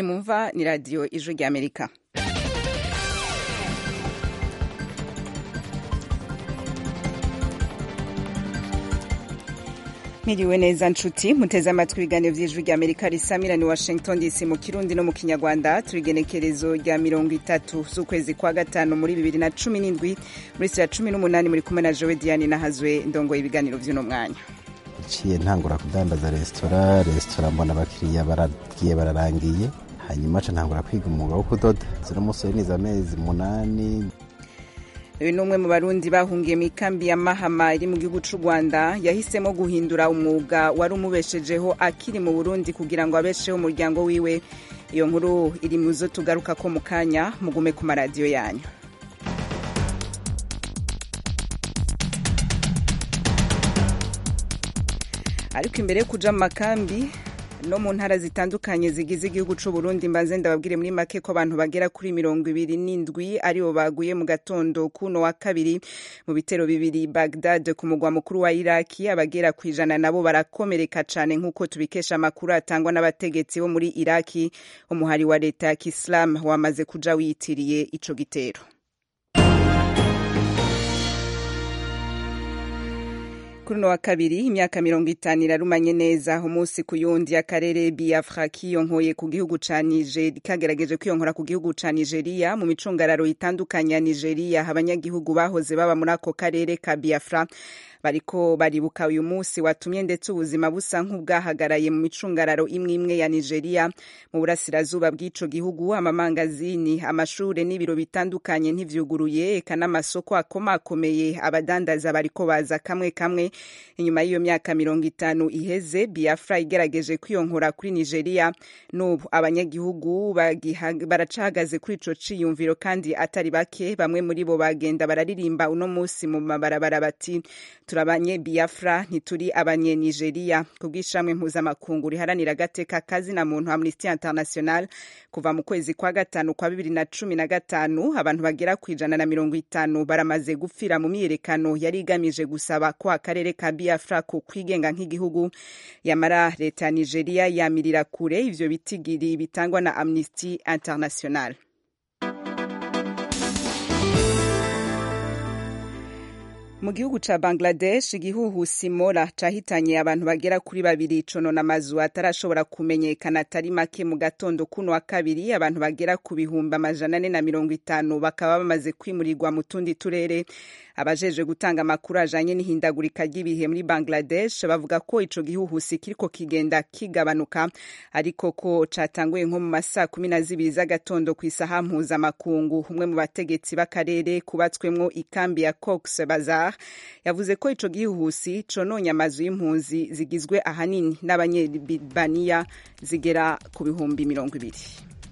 iyi mumva ni radiyo ijwi ry'amerika Mwiriwe neza nshuti muteze amatwi ibiganiro vy'ijwi rya Amerika risamira ni Washington DC mu Kirundi no mu Kinyarwanda turigenekerezo rya mirongo itatu z'ukwezi kwa gatanu muri bibiri na cumi n'indwi muri sira cumi n'umunani muri kumwe na Jowe Diane nahazwe ndongoye ibiganiro vy'uno mwanya ciye ntangura kudandaza resitora resitora mbona abakiriya baragiye bararangiye hanyuma ca ntangura kwiga umwuga wo kudoda zino musore niza amezi munani uyu ni umwe mu barundi bahungiye mu ikambi ya mahama iri mu gihugu c'u rwanda yahisemo guhindura umwuga wari umubeshejeho akiri mu burundi kugira ngo abesheho umuryango wiwe iyo nkuru iri mu zo tugaruka ko mu kanya mugume ku maradiyo yanyu ariko imbere yo kuja mu makambi no mu ntara zitandukanye zigize igihugu c'u Burundi mbanze ndababwire muri make ko abantu bagera kuri mirongo ibiri n'indwi aribo baguye mu gatondo kuno wa kabiri mu bitero bibiri Baghdad ku mugwa mukuru wa Iraki abagera ku ijana nabo barakomereka cane nk'uko tubikesha amakuru atangwa n'abategetsi bo muri Iraki umuhari wa leta ya Kislam wamaze kuja wiyitiriye ico gitero kuri uno wa kabiri imyaka mirongo itanu irarumanye neza umunsi ku yundi akarere biafra kiyonkoye ku gihugu ca nigeria kagerageje kwiyonkora ku gihugu ca nigeria mu micungararo itandukanye ya nigeria abanyagihugu bahoze baba muri ako karere ka biafra bariko baribuka uyu munsi watumye ndetse ubuzima busa nk'ubwahagaraye mu micungararo imwe imwe ya Nigeria mu burasirazuba bw'ico gihugu amamangazini amashure n'ibiro bitandukanye ntivyuguruye eka n'amasoko akomakomeye abadandaza bariko baza kamwe kamwe inyuma y'iyo myaka mirongo itanu iheze Biafra igerageje kwiyonkora kuri Nigeria n'ubu abanyagihugu baracahagaze kuri ico ciyumviro kandi atari bake bamwe muri bo bagenda bararirimba uno munsi mu mabarabara bati turabanye biafra ntituri abanye nigeria ku bw'ishamwe mpuzamakungu riharanira agateka kazina muntu amnesty international kuva mu kwezi kwa gatanu kwa bibiri na cumi na gatanu abantu bagera ku ijana na mirongo itanu baramaze gupfira mu myiyerekano yari igamije gusaba ko akarere ka biafra ku kwigenga nk'igihugu yamara leta ya nigeria yamirira kure ivyo bitigiri bitangwa na amnesty international mu gihugu ca bangladesh igihuhusi mora cahitanye abantu bagera kuri babiri conona amazu atarashobora kumenyekana atari make mu gatondo kuno wa kabiri abantu bagera ku bihumbi amajana ane na mirongo itanu bakaba bamaze kwimurirwa mu tundi turere abajejwe gutanga amakuru ajanye n'ihindagurika ry'ibihe muri bangladesh bavuga ko ico gihuhusi kiriko kigenda kigabanuka ariko ko catanguye nko mu masaa kumi na zibiri z'agatondo ku isaha mpuzamakungu umwe mu bategetsi b'akarere kubatswemwo ikambi ya cox bazar yavuze ko ico gihuhusi cononye amazu y'impunzi zigizwe ahanini n'abanyebaniya zigera ku bihumbi mirongo ibiri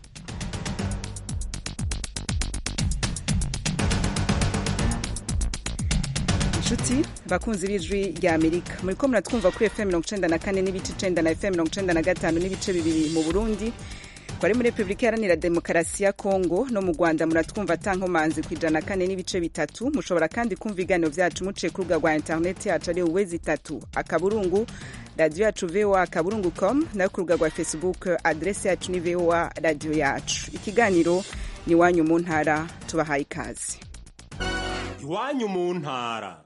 inshuti bakunzi b'ijwi rya amerika muriko muratwumva kuri fm mirongo icenda na kane n'ibice icenda na fm mirongo icenda na gatanu n'ibice bibiri mu burundi twari muri repubulika iharanira demokarasi ya kongo no mu rwanda muratwumva atankomanzi ku ijana kane n'ibice bitatu mushobora kandi kumva ibiganiro vyacu muciye ku rubuga rwa interineti yacu ari uwezi itatu akaburungu radiyo yacu voa akaburungu com nayo ku rubuga rwa facebook adresi yacu ni voa radiyo yacu ikiganiro ni iwanyu mu ntara tubahaye ikaze iwanyu mu ntara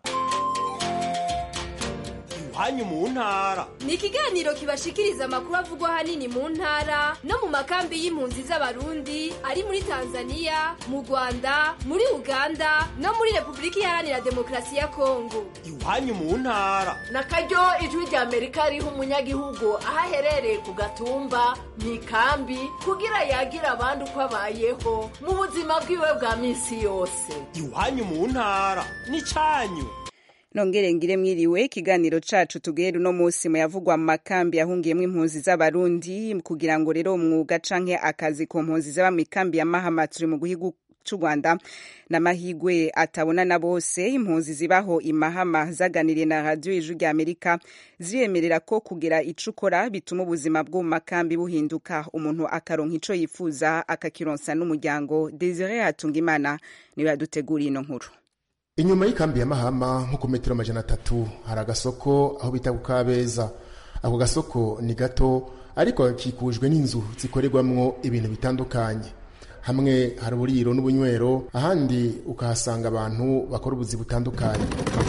iwanyu mu ntara ni ikiganiro kibashikiriza amakuru avugwa ahanini mu ntara no mu makambi y'impunzi z'abarundi ari muri tanzania mu rwanda muri uganda no muri repubulika iharanira demokarasi ya kongo iwanyu mu ntara na karyo ijwi rya amerika riha umunyagihugu aho aherereye ku gatumba mu ikambi kugira yagira abandi uko abayeho mu buzima bwiwe bwa minsi yose iwanyu mu ntara ni cyanyu nongere ngire mwiriwe ikiganiro cacu tugere uno munsi muyavugwa mu makambi yahungiyemwo impunzi z'abarundi kugira ngo rero umwuga canke akazi ku mpunzi zaba mu ikambi ya mahama turi mu gihugu c'u rwanda n'amahigwe atabona na bose impunzi zibaho imahama zaganiriye na radiyo ijwi rya amerika ziremerera ko kugira ico ukora bituma ubuzima bwo mu makambi buhinduka umuntu akaronka ico yifuza akakironsa n'umuryango desire hatungimana niwe yaduteguriye ino nkuru inyuma y'ikambi ya mahama nko ku metero amajana atatu hari agasoko aho bita ku kabeza ako gasoko ni gato ariko hakikujwe n'inzu zikorerwamwo ibintu bitandukanye hamwe hari uburiro n'ubunywero ahandi ukahasanga abantu bakora ubuzi butandukanye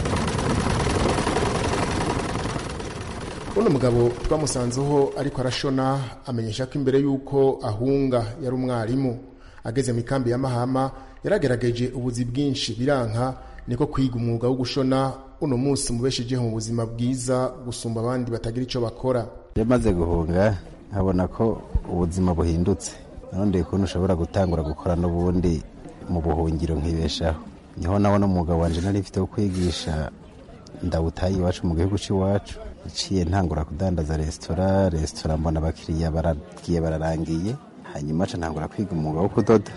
uno mugabo twamusanzeho ariko arashona amenyesha ko imbere y'uko ahunga yari umwarimu ageze mu ikambi ya mahama yaragerageje ubuzi bwinshi biranka niko kwiga umwuga wo gushona uno munsi mubeshejeho mu buzima bwiza gusumba abandi batagira icyo bakora iyo maze guhunga nkabona ko ubuzima buhindutse none ukuntu ushobora gutangura gukora n'ubundi mu buhungiro nkibeshaho niho nabona umwuga wanje nari mfite wo kwigisha ndawutaye iwacu mu gihugu cy'iwacu iciye ntangura kudandaza resitora resitora mbona abakiriya baragiye bararangiye hanyuma ca ntangura kwiga umwuga wo kudoda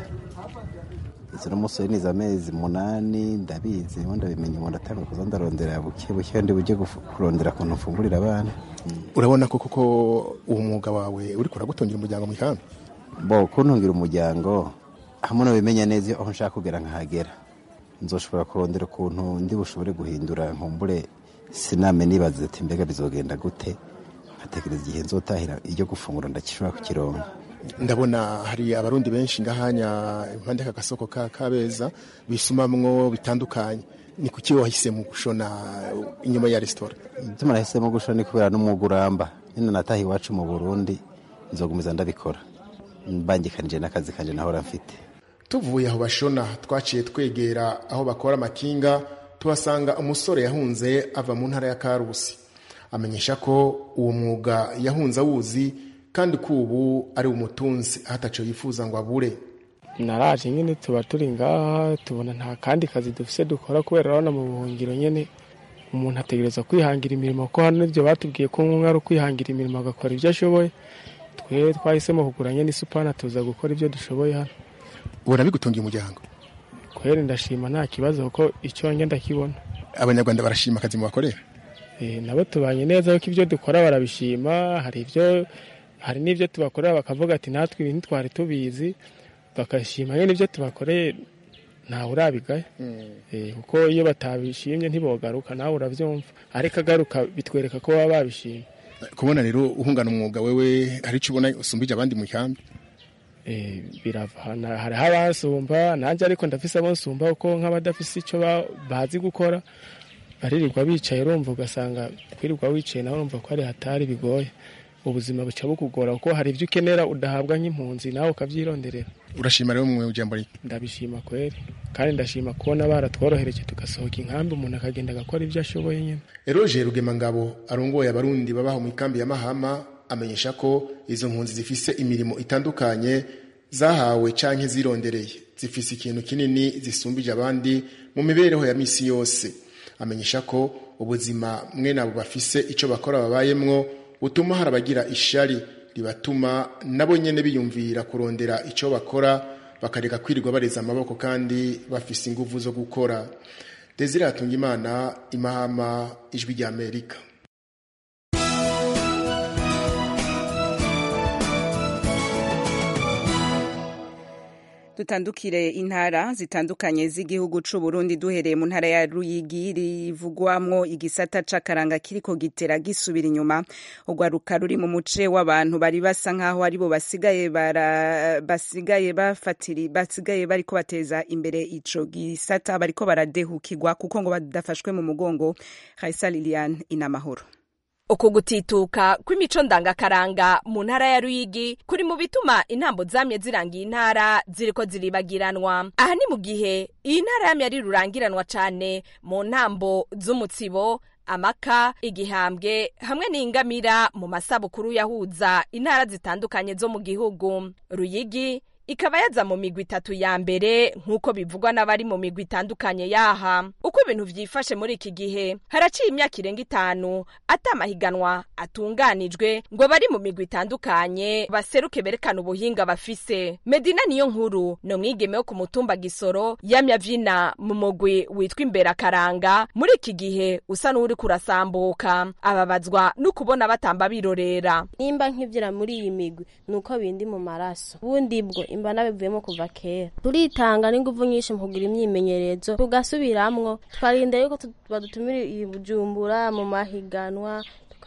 izo n'umusore niza amezi munani ndabizi ubundi ndabimenya umuntu atangura kuza ndarondera buke buke ndi bujye kurondera ukuntu mfungurira abana urabona ko koko uwo mwuga wawe uri kuragutungira umuryango mu ikambi bo kuntungira umuryango hamwe nabimenya neza aho nshaka kugera nkahagera nzoshobora kurondera ukuntu ndi bushobore guhindura nkumbure siname nibaza ati mbega bizogenda gute nkatekereza igihe nzotahira iryo gufungura ndakishobora kukironka ndabona hari abarundi benshi ngahanya impande y'aka gasoko ka kabeza bisumamwo bitandukanye ni kuki wahisemo gushona inyuma ya resitora ituma nahisemo gushona ni kubera n'umwuga uramba nyine nataha iwacu mu burundi nzogumiza ndabikora mbangikanije n'akazi kanje nahora mfite tuvuye aho bashona twaciye twegera aho bakora amakinga tuhasanga umusore yahunze ava mu ntara ya karusi amenyesha ko uwo mwuga yahunze awuzi kandi ko ubu ari umutunzi ahataco yifuza ngo abure naraje nyine tuba turi ngaha tubona nta kandi kazi dufise dukora kubera urabona mu buhungiro nyine umuntu ategereza kwihangira imirimo ko hano ibyo batubwiye ko umwe ari ukwihangira imirimo agakora ibyo ashoboye twe twahisemo kugura nyine isupana tuza gukora ibyo dushoboye hano ubona bigutungiye umuryango kweri ndashima nta kibazo kuko icyo njye ndakibona abanyarwanda barashima akazi mubakorera nabo tubanye neza kuko ibyo dukora barabishima hari ibyo hari n'ibyo tubakorera bakavuga ati natwe ibintu twari tubizi bakashima nyine ibyo tubakoreye ntawe urabigaye kuko iyo batabishimye ntibogaruka nawe urabyumva ariko agaruka bitwereka ko baba babishimye kubona rero uhungana umwuga wewe hari icyo ubona usumbije abandi mu ikambi birava hariho abasumba nanjye ariko ndafise abo nsumba kuko nk'abadafise icyo bazi gukora baririrwa bicaye urumva ugasanga kwirirwa wicaye nawe urumva ko ari hatari bigoye ubuzima buca bukugora kuko hari ibyo ukenera udahabwa nk'impunzi nawe ukabyironderera urashima rero mu ijambo rye ndabishima kweri kandi ndashima kubona baratworohereje tugasohoka inkambi umuntu akagenda agakora ibyo ashoboye nyine eroge rugemangabo arongoye abarundi babaho mu ikambi ya mahama amenyesha ko izo mpunzi zifise imirimo itandukanye zahawe canke zirondereye zifise ikintu kinini zisumbije abandi mu mibereho ya misi yose amenyesha ko ubuzima mwene abo bafise ico bakora babayemwo butuma hari abagira ishari ribatuma nabo nyene biyumvira kurondera ico bakora bakareka kwirirwa bareza amaboko kandi bafise inguvu zo gukora desire hatunga imana imahama ijwi rya amerika dutandukire intara zitandukanye z'igihugu c'u Burundi duhereye mu ntara ya Ruyigi rivugwamwo igisata c'akaranga kiriko gitera gisubira inyuma urwaruka ruri mu muce w'abantu bari basa nkaho aribo basigaye bara basigaye bafatiri basigaye bariko bateza imbere ico gisata bariko baradehukirwa kuko ngo badafashwe mu mugongo Raisa Liliane inamahoro uku gutituka kw'imico ndangakaranga mu ntara ya Ruyigi kuri mu bituma intambo zamye zirangiye intara ziriko ziribagiranwa aha ni mu gihe iyi ntara yamye ari rurangiranwa cane mu ntambo z'umutsibo amaka igihambwe hamwe n'ingamira mu masabukuru yahuza intara zitandukanye zo mu gihugu Ruyigi ikaba yaza mu migwi itatu ya mbere nk'uko bivugwa n'abari mu migwi itandukanye yaha uko ibintu vyifashe muri iki gihe haraciye imyaka irenga itanu ata amahiganwa atunganijwe ngo bari mu migwi itandukanye baseruke berekana ubuhinga bafise medina niyo nkuru ni umwigeme wo ku mutumba gisoro yamye avyina mu mugwi witwa imbere akaranga muri iki gihe usa n'uri kurasambuka ababazwa n'ukubona batamba birorera nimba nkivyira muri iyi migwi nuko bindi mu maraso ubundi bwo imba nabivuyemo kuva kera turitanga n'inguvu nyinshi mu kugira imyimenyerezo tugasubiramwo twarinda yuko badutumira i bujumbura mu mahiganwa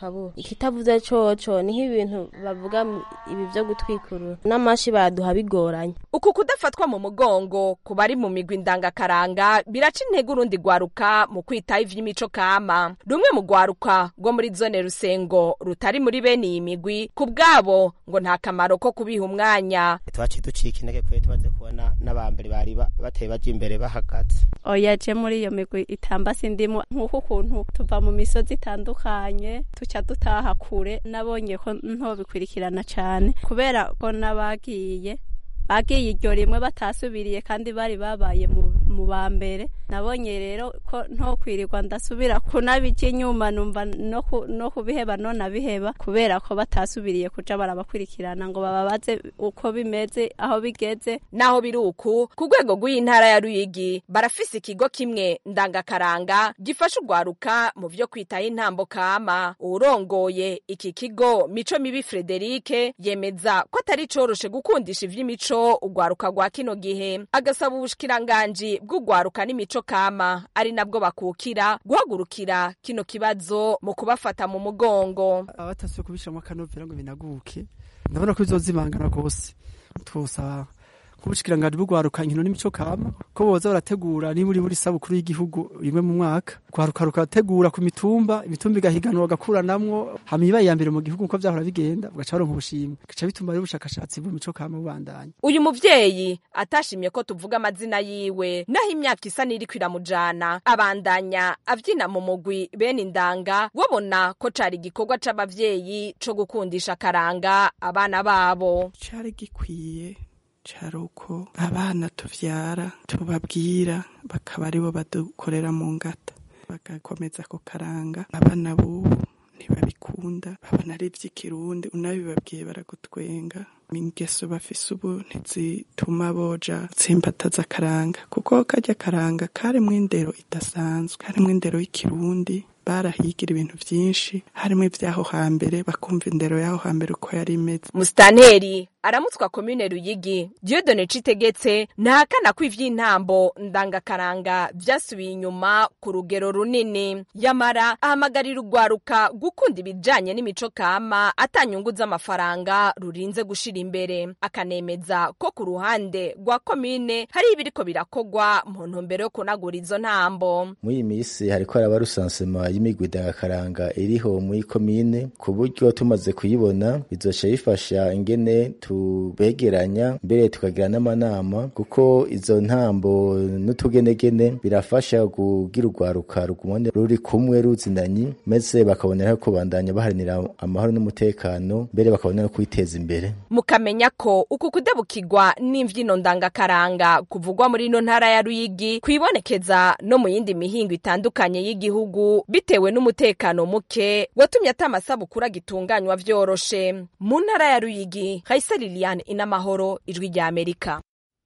tukabura ikitavuze coco ni nk'ibintu bavuga mu- ibi vyo gutwikurura n'amashi baduha bigoranye uku kudafatwa mu mugongo ku bari mu migwi ndangakaranga biraca intege urundi rwaruka mu kwitaho ivy'imico kama rumwe mu rwaruka rwo muri zone rusengo rutari muri bene iyi migwi ku bwabo ngo nta kamaro ko kubiha umwanya twaciye ducika intege kubera tumaze kubona n'abambere bari ba- bateye baja imbere bahagaze oya je muri iyo migwi itamba sindimo nk'uko ukuntu tuva mu misozi itandukanye tuca dutaha kure nabonye ko ntobikurikirana cane kubera ko n'abagiye bagiye iryo rimwe batasubiriye kandi bari babaye mu, mu ba mbere nabonye rero ko ntokwirirwa ndasubira kunabija inyuma numva no, ku, no kubiheba none abiheba kubera ko batasubiriye kuja barabakurikirana ngo bababaze uko bimeze aho bigeze naho biri uku ku rwego rw'iyi ntara ya ruyigi barafise ikigo kimwe ndangakaranga gifasha urwaruka mu vyo kwitaho intambo kama uwurongoye iki kigo mico mibi frederike yemeza ko atari coroshe gukundisha ivy'imico urwaruka rwa kino gihe agasaba ubushikiranganji bw'urwaruka n'imico kama ari nabwo bakukira guhagurukira kino kibazo mu kubafata mu mugongo abatasuye kubishiramo akanovera ngo binaguke ndabona ko bizozimangana rwose twosaba nk'ubushikiranganji bw'urwaruka inkino n'imico kama ko boza barategura niba uri muri sabukuru y'igihugu rimwe mu mwaka rwaruka rukategura ku mitumba imitumba igahiganwa bagakuranamwo hama ibaye iya mbere mu gihugu uko vyahora bigenda bugaca baronka ubushimwe bigaca bituma rero ubushakashatsi bw'imico kama bubandanya uyu muvyeyi atashimye ko tuvuga amazina yiwe naho imyaka isa n'iriko iramujana abandanya avyina mu mugwi bene indanga wabona ko cari igikorwa c'abavyeyi co gukundisha akaranga abana babo cari gikwiye cari uko abana tuvyara tubabwira bakaba aribo badukorera mu ngata bagakomeza ako karanga abana bubu ntibabikunda babona ari ivy'ikirundi unabibabwiye baragutwenga ingeso bafise ubu ntizituma boja tsimbataza akaranga kuko karya karanga karimwo indero idasanzwe karimwo indero y'ikirundi barahigira ibintu vyinshi harimwo ivy'aho hambere bakumva indero y'aho hambere uko yari imeze musitanteri aramutswa komine ruyigi diodone citegetse ntahakana ko ivy'intambo ndangakaranga vyasubiye inyuma ku rugero runini yamara ahamagarira urwaruka gukunda ibijanye n'imico kama atanyungu z'amafaranga rurinze gushira imbere akanemeza ko ku ruhande rwa komine hari ibiriko birakogwa mu ntumbero yo kunagura izo ntambo muri iyi minsi hariko haraba rusansema y'imigwi ndangakaranga iriho muri komine ku buryo tumaze kuyibona bizoca bifasha ingene tubegeranya mbere tukagira n'amanama kuko izo ntambo n'utugenegene birafasha kugira urwaruka rugumane ruri kumwe ruzindanyi maze bakabonera ko bandanya baharanira amahoro n'umutekano mbere bakabona no kwiteza imbere mukamenya ko uku kudebukirwa n'imvyino ndangakaranga kuvugwa muri ino ntara ya ruyigi kwibonekeza no mu yindi mihingo itandukanye y'igihugu bitewe n'umutekano muke watumye ata amasabukuru agitunganywa vyoroshe mu ntara ya ruyigi hayisa liliane inamahoro ijwi rya amerika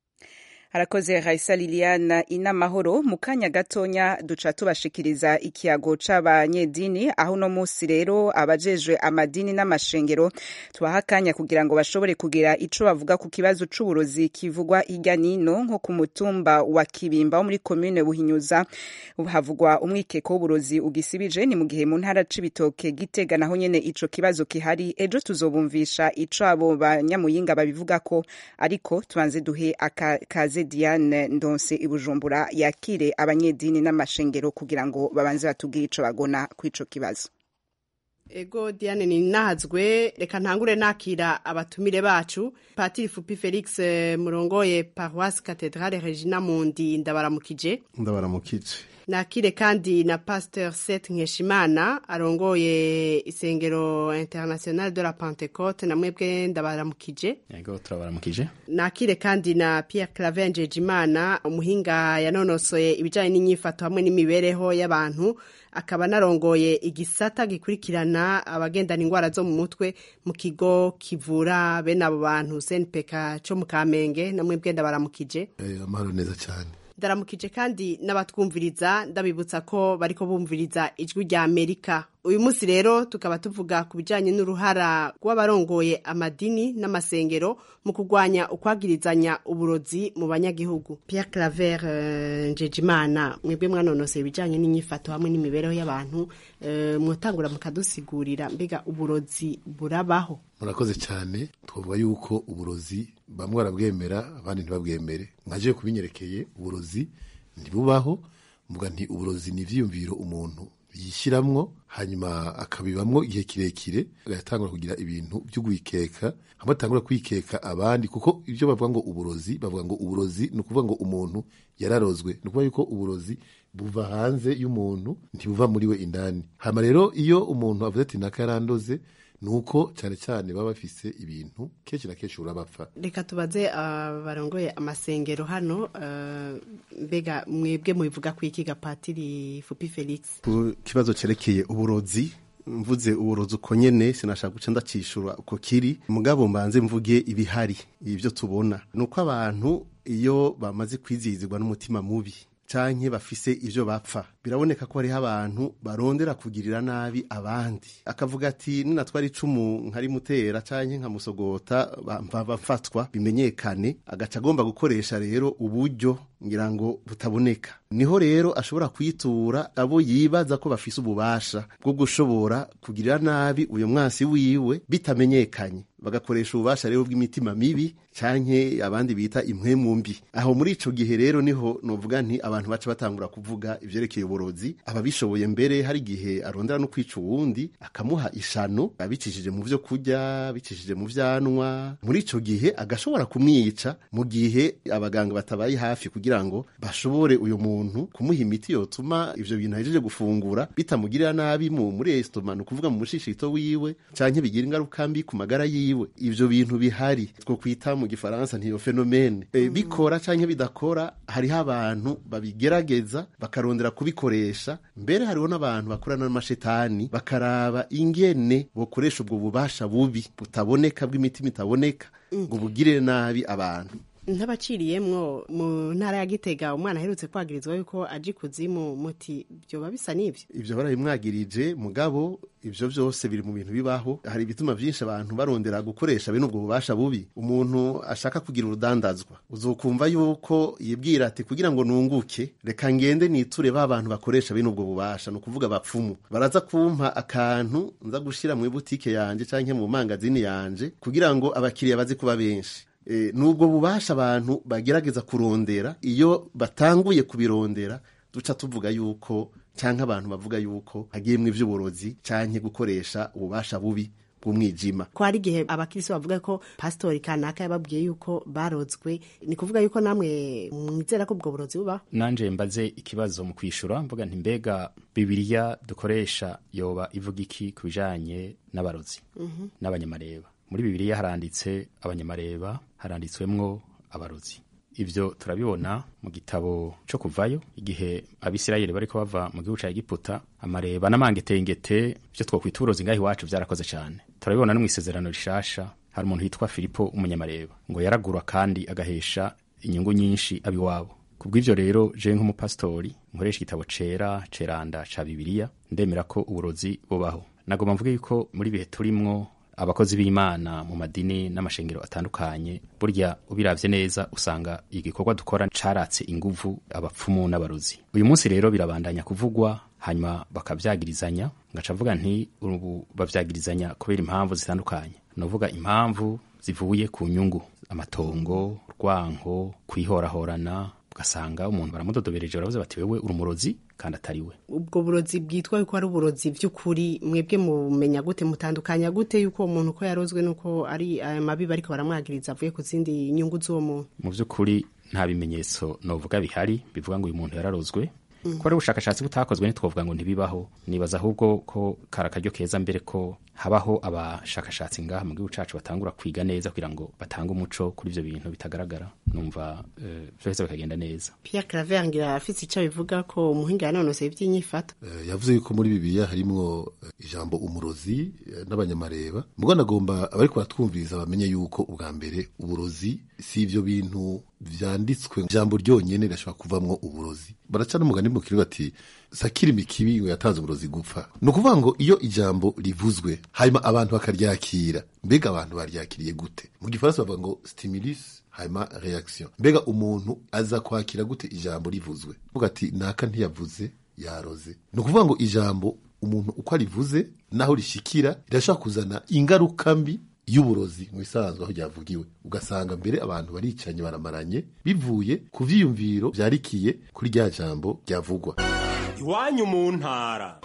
harakoze raisa liliana inamahoro mu kanya gatonya duca tubashikiriza ikiyago c'abanyedini aho uno musi rero abajejwe amadini n'amashengero tubaha akanya kugira ngo bashobore kugira ico bavuga ku kibazo c'uburozi kivugwa hirya nino nko ku mutumba wa kibimba wo muri komine buhinyuza havugwa umwikeko w'uburozi ugisibije ni mu gihe mu ntara c'ibitoke gitega naho nyene ico kibazo kihari ejo tuzobumvisha ico abo banyamuyinga babivuga ko ariko tubanze duhe akaze Diane Ndonse ibujumbura yakire abanyedini n'amashengero kugira ngo babanze batubwire ico bagona kw'ico kibazo Ego Diane ni nahazwe reka ntangure nakira abatumire bacu Patiri Fupi Felix eh, murongoye Paroisse Cathedrale Regina Mundi ndabaramukije ndabaramukije nakire kandi na Pasteur Seth Nkeshimana arongoye isengero International de la Pentecôte na mwebwe ndabaramukije yego turabaramukije nakire kandi na Pierre Claver Njejimana umuhinga yanonosoye ibijanye n'inyifato hamwe n'imibereho y'abantu akaba narongoye igisata gikurikirana abagendana ingwara zo mu mutwe mu kigo kivura bene abo bantu CNPK co mu Kamenge namwe bwenda baramukije eh amahoro neza cyane ndaramukije kandi n'abatwumviriza ndabibutsa ko bariko bumviriza ijwi rya Amerika uyu munsi rero tukaba tuvuga ku bijyanye n'uruhara rw'abarongoye amadini n'amasengero mu kurwanya ukwagirizanya uburozi mu banyagihugu Pierre Claver uh, Njejimana mwebwe mwanonoseye ibijyanye n'inyifato hamwe n'imibereho y'abantu uh, mwotangura mukadusigurira mbega uburozi burabaho murakoze cyane twavuga yuko uburozi bamwe barabwemera abandi ntibabwemere nkaje kubinyerekeye uburozi ntibubaho mvuga nti uburozi ni ivyiyumviro umuntu yishiramwo hanyuma akabibamwo igihe kirekire agatangura kugira ibintu byo gwikeka hamwe atangura kwikeka abandi kuko ibyo bavuga ngo uburozi bavuga ngo uburozi ni ukuvuga ngo umuntu yararozwe ni ukuvuga yuko uburozi buva hanze y'umuntu ntibuva muri we indani hama rero iyo umuntu avuze ati naka yarandoze nuko cyane cyane baba bafise ibintu kenshi na kenshi urabapfa reka tubaze abarongoye amasengero hano mbega mwebwe mubivuga ku iki gapatiri fupi felix ku kibazo cyerekeye uburozi mvuze uburozi uko nyene sinashaka guca ndacishura uko kiri mugabo mbanze mvuge ibihari ibyo tubona ni uko abantu iyo bamaze kwizihizwa n'umutima mubi canke bafise ivyo bapfa biraboneka ko hariho abantu barondera kugirira nabi abandi akavuga ati ninatwara icumu nkarimutera canke nkamusogota bafatwa bimenyekane agaca agomba gukoresha rero uburyo ngira ngo butaboneka niho rero ashobora kwitura abo yibaza ko bafise ububasha bwo gushobora kugirira nabi uyo mwasi wiwe bitamenyekanye bagakoresha ububasha rero bw'imitima mibi canke abandi bita impwemu mbi aho muri ico gihe rero niho novuga nti abantu baca batangura kuvuga ivyerekeye uborozi ababishoboye mbere hari igihe arondera no kwica uwundi akamuha ishano abicishije mu vyo kurya bicishije mu vyanwa muri ico gihe agashobora kumwica mu gihe abaganga batabaye hafi kugira ngo bashobore uyu muntu kumuha imiti yotuma ivyo bintu ahejeje gufungura bitamugirira nabi mu muri estoma ni ukuvuga mu mushishito wiwe canke bigira ingaruka mbi ku magara yiwe ivyo bintu bihari two kwita mu gifaransa ntiyo fenomene e, bikora canke bidakora hariho abantu babigerageza bakarondera kubikoresha mbere hariho n'abantu bakorana n'amashetani bakaraba ingene bokoresha ubwo bubasha bubi butaboneka bw'imitima itaboneka ngo bugirire nabi abantu ntabaciriyemwo mu ntara ya gitega umwana aherutse kwagirizwa yuko aje ikuzimu muti byoba bisa n'ibyo ivyo barabimwagirije mugabo ivyo vyose biri mu bintu bibaho hari ibituma vyinshi abantu barondera gukoresha bene ubwo bubasha bubi umuntu ashaka kugira urudandazwa uzokumva yuko yibwira ati kugira ngo nunguke reka ngende niture ba bantu bakoresha bene ubwo bubasha ni ukuvuga bapfumu baraza kumpa akantu nza gushira mu ibutike yanje canke mu mangazini yanje kugira ngo abakiriya baze kuba benshi e, nubwo bubasha abantu bagerageza kurondera iyo batanguye kubirondera duca tuvuga yuko canke abantu bavuga yuko hagiyemwo ivy'uburozi canke gukoresha ububasha bubi bw'umwijima ko hari igihe abakirisi bavuga ko pasitori kanaka yababwiye yuko barozwe ni kuvuga yuko namwe mwizera ko ubwo burozi bubaho nanje mbaze ikibazo mu kwishura mvuga nti mbega bibiliya dukoresha yoba ivuga iki ku bijanye n'abarozi Mhm. n'abanyamareba muri bibiliya haranditse abanyamareba haranditswemwo abarozi ivyo turabibona mu gitabo co kuvayo igihe abisirayeli bariko bava mu gihugu ca egiputa amareba n'amangetengete vyo twokwita uburozi ngaho iwacu vyarakoze cane turabibona no mw'isezerano rishasha hari umuntu yitwa filipo umunyamareba ngo yaragura kandi agahesha inyungu nyinshi abiwabo kubw'ivyo rero je nk'umupasitori nkoresha igitabo cera ceranda ca bibiliya ndemera ko uburozi bubaho nagomba mvuge yuko muri bihe turimwo abakozi b'imana mu madini n'amashengero atandukanye burya ubiravye neza usanga igikorwa dukora caratse inguvu abapfumu n'abarozi uyu munsi rero birabandanya kuvugwa hanyuma bakavyagirizanya ngaca mvuga nti ubu bavyagirizanya kubera impamvu zitandukanye novuga impamvu zivuye ku nyungu amatongo rwanko kwihorahorana ugasanga umuntu baramudodobereje baravuze bati wewe uri umurozi kandi atari we ubwo burozi bwitwa yuko ari uburozi by'ukuri mwebwe mumenya gute mutandukanya gute yuko uwo muntu ko yarozwe nuko ari aya mabi bariko baramwagiriza avuye ku zindi nyungu z'uwo muntu mu by'ukuri nta bimenyetso novuga bihari bivuga ngo uyu muntu yararozwe Mm. ko ari ubushakashatsi butakozwe ntitwovuga ngo ntibibaho nibaza ahubwo ko kari akaryo keza mbere ko habaho abashakashatsi ngaha mu gihugu cacu batangura kwiga neza kugira ngo batange umuco kuri ivyo bintu bitagaragara numva eh, vyose bikagenda neza Pierre Claver ngira afite icyo bivuga ko umuhinga yanonoseye iby'inyifato Eh, yavuze yuko muri bibiliya harimwo eh, ijambo umurozi eh, n'abanyamareba mugo nagomba abariko baratwumviriza bamenye yuko ubwa mbere uburozi si ivyo bintu vyanditswe ijambo ryonyene rirashobora kuvamwo uburozi baraca n'umugani mu kirundi bati sakiri mikibi ngo yatanze uburozi gupfa ni ukuvuga ngo iyo ijambo rivuzwe hanyuma abantu bakaryakira mbega abantu baryakiriye gute mu gifaransa bavuga ngo stimulus hanyuma reaction mbega umuntu aza kwakira gute ijambo rivuzwe vuga ati naka ntiyavuze yaroze ni ukuvuga ngo ijambo umuntu uko arivuze naho rishikira rirashobora kuzana ingaruka mbi y'uburozi mu bisanzwe aho ryavugiwe ugasanga mbere abantu baricanye baramaranye bivuye ku vyiyumviro vyarikiye kuri rya jambo ryavugwa iwanyu mu ntara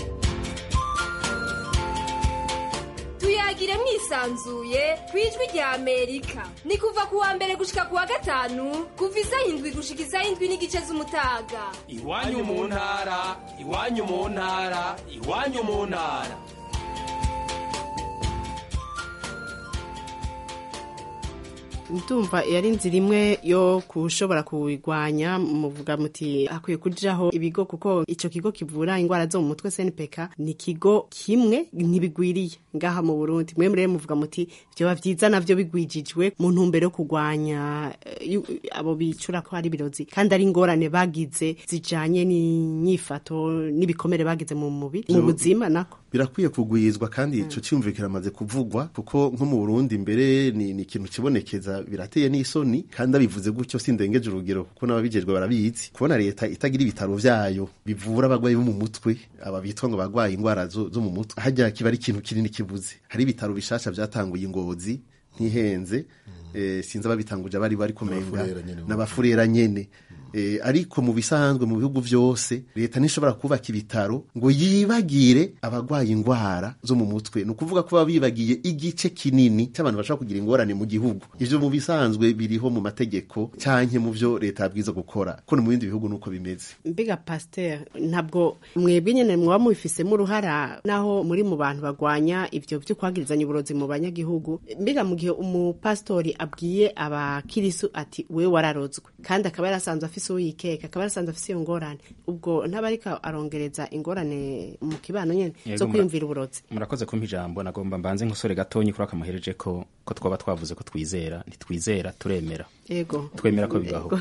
tuyagire mwisanzuye ku ijwi rya amerika ni kuva ku wa mbere gushika ku wa gatanu kuva isaha indwi gushika isaha indwi n'igice z'umutaga iwanyu mu ntara iwanyu mu ntara iwanyu mu ntara ndumva yari inzira imwe yo kushobora kuwigwanya muvuga muti hakwiye kujaho ibigo kuko ico kigo kivura ingwara zo mu mutwe SNPK ni kigo kimwe ntibigwiriye ngaha mu Burundi mwe mure muvuga muti vyoba vyiza navyo bigwijijwe mu ntumbero yo kugwanya eh, yu- abo bicura ko ari birozi kandi ari ingorane bagize zijanye n'inyifato n'ibikomere bagize mu mubiri mu Zo- buzima nako birakwiye kugwizwa kandi ico cyumviro kiramaze kuvugwa kuko nko mu Burundi mbere ni, ni ikintu kibonekeza birateye n'isoni kandi abivuze gutyo sindengeje urugero kuko n'ababijejwe barabizi kubona leta itagira ibitaro vyayo bivura abagwayi bo mu mutwe aba bitwa ngo bagwaye ingwara zo, zo mu mutwe hajya kiba ari ikintu kinini kibuze hari ibitaro bishasha vyatanguye ingozi ntihenze eh, sinzi ababitanguje abari bari kumenga N'abafurera nyene. n'abafurera nyene Eh, ariko mu bisanzwe mu bihugu vyose leta ntishobora kubaka ibitaro ngo yibagire abagwaye ingwara zo mu mutwe ni ukuvuga ko baba bibagiye igice kinini cy'abantu bashobora kugira ingorane mu gihugu ivyo mu bisanzwe biriho mu mategeko canke mu vyo leta yabwiza gukora ko no mu bindi bihugu nuko bimeze Mbega pasteur ntabwo mwebwe nyene mwaba mubifisemo uruhara naho muri mu bantu bagwanya ivyo vyo kwagirizanya uburozi mu banyagihugu mbega mu gihe umupastori abwiye abakirisu ati we wararozwe kandi akaba yarasanzwe afise uwo yikeka akaba yarasanzwe afise iyo ngorane ubwo ntabariko arongereza ingorane mu kibano nyene Yego, zo mura- kwiyumvira uburozi murakoze kumpa ijambo nagomba mbanze nk'usore gatonyi kuri akamuhereje ko ko twaba twavuze ko twizera ntitwizera turemera yego twemera ko bibaho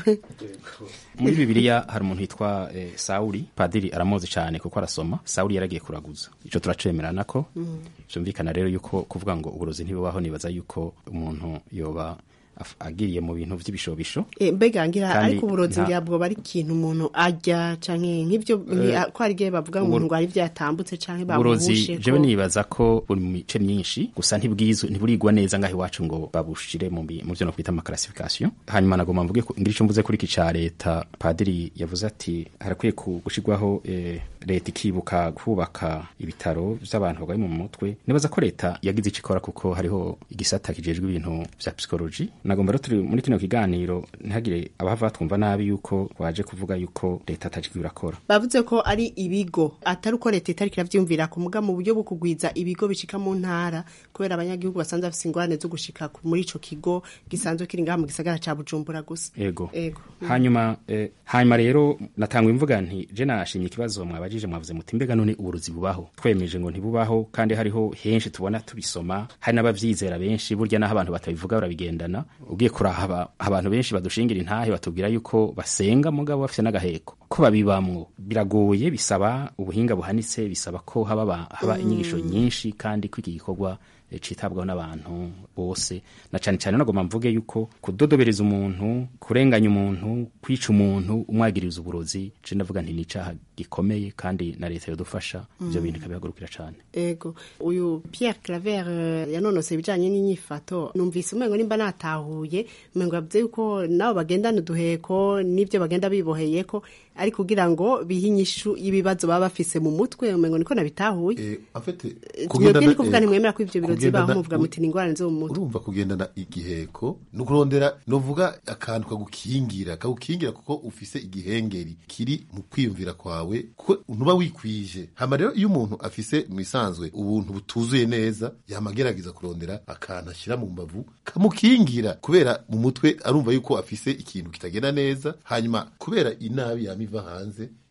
muri bibiliya hari umuntu witwa eh, sawuli padiri aramuzi cyane kuko arasoma sawuli yaragiye kuraguza ico turacemerana ko byumvikana rero yuko kuvuga ngo uburozi ntibubaho nibaza yuko umuntu yoba af- agiriye mu bintu vy'ibishobisho E, mbega ngira Kandi ariko uburozi nta- ngira bwoba ari ikintu umuntu arya canke nk'ivyo Eh, ko hari igihe bavuga ngo uburo- umuntu ngo hari vyatambutse canke uburozi bamuhushe jewe nibaza ko buri mu mice myinshi gusa ntibwizwe ntiburigwa neza ngaho iwacu ngo babushire mu bi- mu vyo no kwita amakarasifikasiyo hanyuma nagomba mvuge ko ngira ico mvuze kuri iki ca leta padiri yavuze ati harakwiye ku- gushirwaho eh, leta ikibuka kubaka ibitaro vy'abantu barwaye mu mutwe nibaza ko leta yagize ico ikora kuko hariho igisata kijejwe ibintu vya psychology nagomba rero turi muri kino kiganiro ntihagire abahava batwumva nabi yuko waje kuvuga yuko leta atajwi irakora bavuze ko ari ibigo atari uko leta itariko iravyumvira ku muga mu buryo bwo kugwiza ibigo bishika mu ntara kubera abanyagihugu basanzwe bafise ingorane zo gushika ku- muri ico kigo gisanzwe kiri ngaha mu gisagara ca bujumbura gusa ego ego hanyuma eh, hanyuma rero natangwa imvuga nti je nashimye ikibazo mwabajije mwavuze muti mbega none uburozi bubaho twemeje ngo ntibubaho kandi hariho henshi tubona tubisoma hari n'abavyizera benshi burya n'aho abantu batabivuga barabigendana ugiye kurahaba abantu benshi badushingira intahe batubwira yuko basenga mugabo bafise n'agaheko ko babibamwo biragoye bisaba ubuhinga buhanitse bisaba ko haba ba- haba inyigisho nyinshi kandi ko iki gikorwa eh, citabwaho n'abantu bose na cane cane nagomba mvuge yuko kudodobereza umuntu kurenganya umuntu kwica umuntu umwagiriza uburozi je ndavuga nti ni icaha gikomeye kandi na leta yodufasha ivyo Mm. bintu ikabihagurukira cane ego uyu Pierre Claver eh, yanonose ibijanye n'inyifato numvise umengo nimba natahuye umengo yavuze yuko nabo bagendana uduheko n'ivyo bagenda biboheyeko ari kugira ngo bihe inyishu y'ibibazo baba bafise mu mutwe umengo niko nabitahuye afite mwebwe ni kuvuga ntimwemera ko ivyo birozi bibaho muvuga muti ni ingorane zo mu mutwe urumva kugendana igiheko ni ukurondera novuga akantu kagukingira kagukingira kuko ufise igihengeri kiri mu kwiyumvira kwawe kuko ntuba wikwije hama rero iyo umuntu afise mu isanzwe ubuntu butuzuye neza yama agerageza kurondera akantu ashyira mu mbavu kamukingira kubera mu mutwe arumva yuko afise ikintu kitagenda neza hanyuma kubera inabi yama iva hanze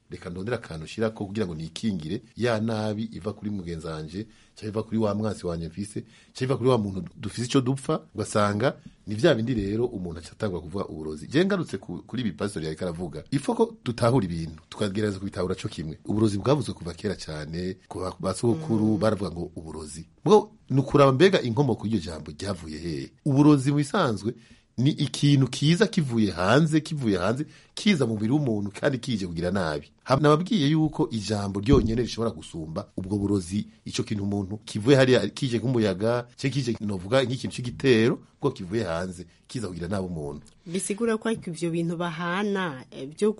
reka ndondera akantu ushyirako kugira ngo nikingire ya nabi iva kuri mugenzi wanje cyangwa iva kuri wa mwasi wanje mfise cyangwa iva kuri wa muntu dufise icyo dupfa ugasanga ni vya bindi rero umuntu acatangwa kuvuga uburozi je ngarutse ku- kuri ibi pastor yariko aravuga ifo ko tutahura ibintu tukagerageza kubitahura co kimwe uburozi bwavuzwe kuva kera cyane ku ba- basogokuru baravuga ngo uburozi bwo ni ukuraba mbega inkomoko y'iryo jambo ryavuye hehe uburozi mu bisanzwe ni ikintu kiza kivuye hanze kivuye hanze kiza mu mubiri w'umuntu kandi kije kugira nabi Ha- nababwiye yuko ijambo ryonyene rishobora gusumba ubwo burozi ico kintu umuntu kivuye hariya kije nk'umuyaga cye kije novuga nk'ikintu c'igitero bwo kivuye hanze kiza kugira nabi umuntu bisigura ko ariko ivyo bintu bahana eh, byo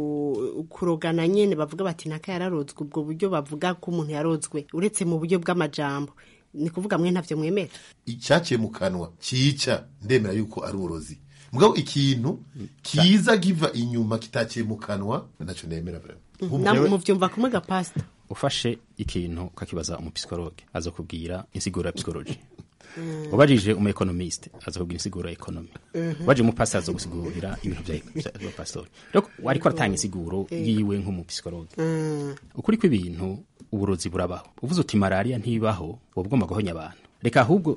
ku- kurogana nyene bavuga bati naka yararozwe ubwo buryo bavuga ko umuntu yarozwe uretse mu buryo bw'amajambo ni kuvuga mwe ntavyo mwemera icyaciye mu kanwa cyica ndemera yuko ari uburozi mugabo ikintu kiza kiva inyuma kitaciye mu kanwa naco nemera vraiment namwe muvyumva kumwe ga pastor ufashe ikintu ukakibaza umupisikologe aza kubwira insiguro ya psikoloji ubajije umu economiste aza kubwira insiguro ya ekonomi Mhm. ubajije umupasiteri aza gusigurira ibintu bya bya- bya pasitori rero ariko aratanga insiguro Eh. yiwe nk'umupisikologe Mm. ukuri kw'ibintu uburozi burabaho uvuze uti malariya ntibaho uba ugomba guhonya abantu reka ahubwo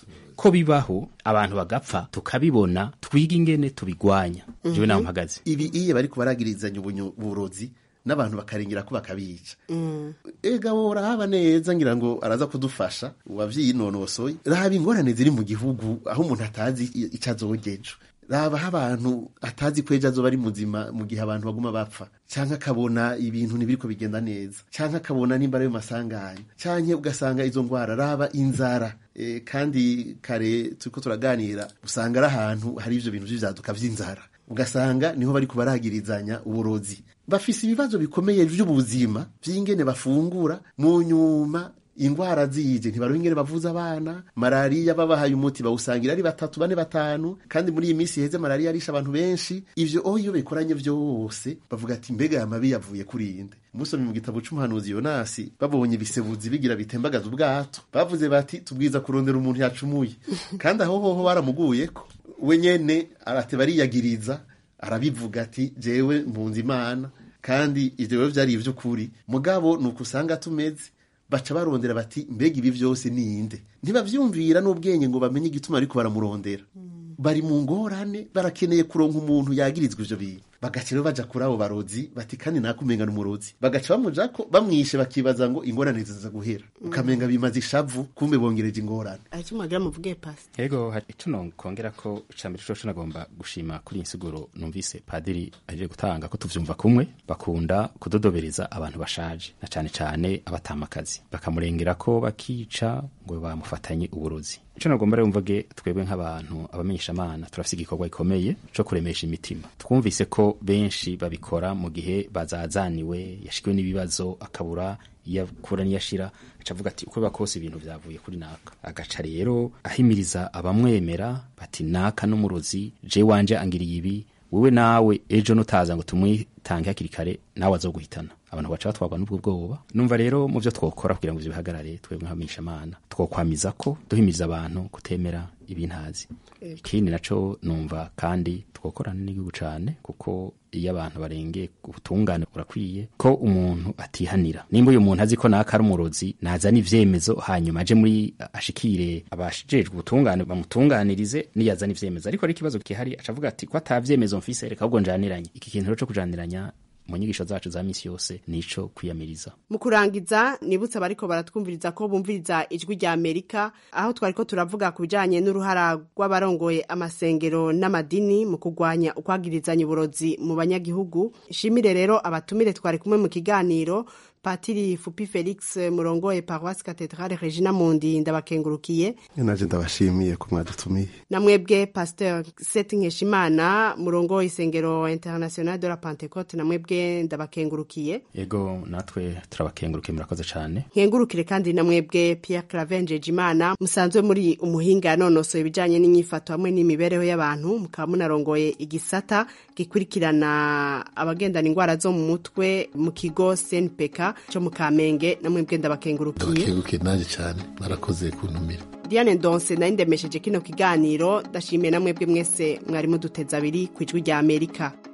ko bibaho abantu bagapfa tukabibona twiga ingene tubigwanya jewe naho mpagaze ibi iyo bariko baragirizanya ubunyu- uburozi n'abantu bakarengera ko bakabica Mm. ega wowe urahaba neza ngira ngo araza kudufasha wavyinonosoye raba ingorane ziri mu gihugu aho umuntu atazi i- ico azogejo raba aho abantu atazi ko ejo azoba ari muzima mu gihe abantu baguma bapfa canke akabona ibintu ntibiriko bigenda neza canke akabona nimba ari ayo masanganya canke ugasanga izo ngwara raba inzara e, kandi kare turiko turaganira usanga ari ahantu hari ivyo bintu vy'ivyaduka vy'inzara ugasanga niho bariko baragirizanya uburozi bafise ibibazo bikomeye vy'ubuzima vy'ingene bafungura mu nyuma ingwara zije ntibaronka ingene bavuza abana malariya babahaye umuti bawusangira ari batatu bane batanu kandi muri iyi minsi iheze malariya arisha abantu benshi ivyo oho iyo bikoranye vyose bavuga ati mbega aya mabi yavuye kuri inde musomye mu gitabo c'umuhanuzi yonasi babonye ibisebuzi bigira bitembagaza ubwato bavuze bati tubwiza kurondera umuntu yacumuye kandi aho hoho baramuguyeko we nyene arateba ariyagiriza arabivuga ati jewe mpunze imana kandi ivyo rero vyari ivy'ukuri mugabo ni uko usanga tumeze baca barondera bati mbega ibi vyose ninde ntibavyumvira n'ubwenge ngo bamenye igituma ariko baramurondera bari mu ngorane barakeneye kuronka umuntu yagirizwa ivyo bintu bagaca rero baja kuri abo barozi bati kandi nakumenga n'umurozi bagaca bamujako bamwishe bakibaza ngo ingorane ziza guhera ukamenga bimaze ishavu kumbe bongereje ingorane aricyo mwagira muvuge pastor yego hari ico nokongera ko icambere coco nagomba gushima kuri iyi nsiguro numvise padiri aje gutanga ko tuvyumva kumwe bakunda kudodobereza abantu bashaje na cane cane abatamakazi bakamurengera ko bakica ngo bamufatanye uburozi ico nagomba rero mvuge twebwe nk'abantu abamenyeshamana turafise igikorwa gikomeye co kuremesha imitima twumvise ko benshi babikora mu gihe bazazaniwe yashikiwe n'ibibazo akabura iyo akura niyashira aca avuga ati uko biba kose ibintu vyavuye kuri naka agaca rero ahimiriza abamwemera bati naka n'umurozi je wanje angiriye ibi wewe nawe ejo nutaza ngo tumwitange hakiri kare nawe azoguhitana abantu baca batwarwa n'ubwo bwoba numva rero mu vyo twokora kugira ngo ivyo bihagarare twebwe nk'abamenyeshamana twokwamiza ko duhimiriza abantu kutemera ibintazi ikindi naco numva kandi twokorana n'igihugu cane kuko iyo abantu barengeye ubutungane burakwiye ko umuntu atihanira nimba uyu muntu azi ko naka ari umurozi nazana ivyemezo hanyuma aje muri ashikire abashijejwe ubutungane bamutunganirize niyazana ivyemezo ariko ari ikibazo gihari acavuga ati ko atavyemezo mfise reka ahubwo njaniranye iki kintu rero co kujaniranya mu nyigisho zacu za misi yose nico kwiyamiriza mu kurangiza nibutse abariko baratwumviriza ko bumviriza ijwi rya amerika aho twariko turavuga ku bijanye n'uruhara rw'abarongoye amasengero n'amadini mu kurwanya ukwagirizanya uburozi mu banyagihugu shimire rero abatumire twari kumwe mu kiganiro patiri fupi felix murongoye paroisse cathedrale regina mundi ndabakengurukiye naje ndabashimiye ko mwadutumiye namwebwe pasteur seti nkeshimana murongoye isengero international de la pentecote namwebwe ndabakengurukiye yego natwe turabakengurukiye murakoze cane nkengurukire kandi namwebwe pierre clavenje imana musanzwe muri umuhinga yanonosoye ibijanye n'inyifato hamwe n'imibereho y'abantu mukaba munarongoye igisata gikurikirana abagendana ingwara zo mu mutwe mu kigo snpk cyo mu kamenge namwebwe ndabakengurukiye ndabakengurukiye nanjye cyane mwarakoze kuntumira diane ndonse nari ndemesheje kino kiganiro ndashimiye namwebwe mwese mwari muduteze abiri ku ijwi rya amerika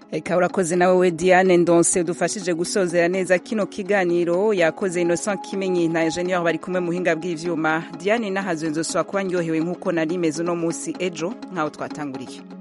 Eka urakoze nawe we Diane Ndonse udufashije gusozera neza kino kiganiro yakoze Innocent Kimenyi na Engineer bari kumwe muhinga bw'ivyuma Diane nahazwe nzoswa kuba ndyohewe nkuko nari meze no musi ejo nkaho twatanguriye